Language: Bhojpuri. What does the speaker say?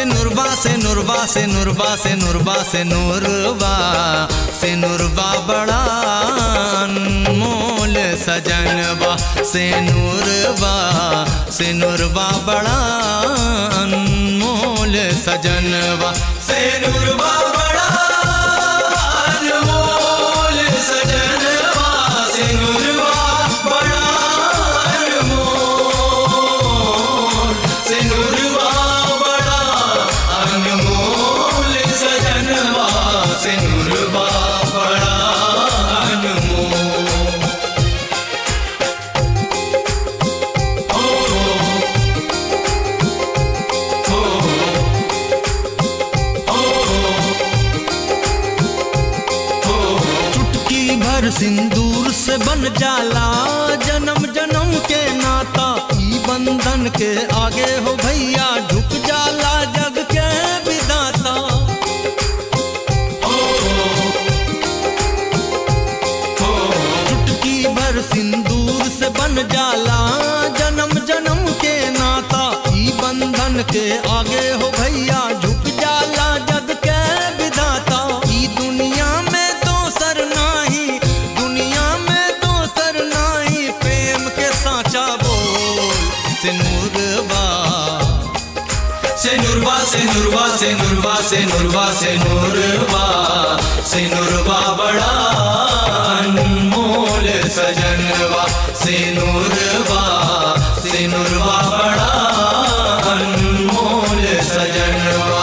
नुरबा से नुरबा से नुरबा से नुरबा से नुरबा से नुरबा बड़ा अनमोल सजनबा से नुरबा से नुरबा बड़ा अनमोल सजनबा से नुरबा बड़ा अनमोल सजनबा से नुरबा बड़ा अनमोल से नुरबा बड़ा अनमोल सजनबा से नुरबा बड़ा अनमोल ओ ओ चुटकी भर सिंदूर से बन जाला जन्म जन्म के नाता ई बंधन के आगे हो भैया झुक जाला जग के विदाता चुटकी भर सिंदूर से बन जाला जन्म जन्म के नाता ई बंधन के आगे हो भैया झुक जाला जग के विधाता ई दुनिया में दोसर नाही दुनिया में दोसर नाही प्रेम के साचा बोल सिनुरबा से नुरबा से नुरबा से नुरबा से नुरबा से नुरबा से नुरबा बड़ा अनमोल सजनबा से नुरबा से नुरबा बड़ा अनमोल सजनबा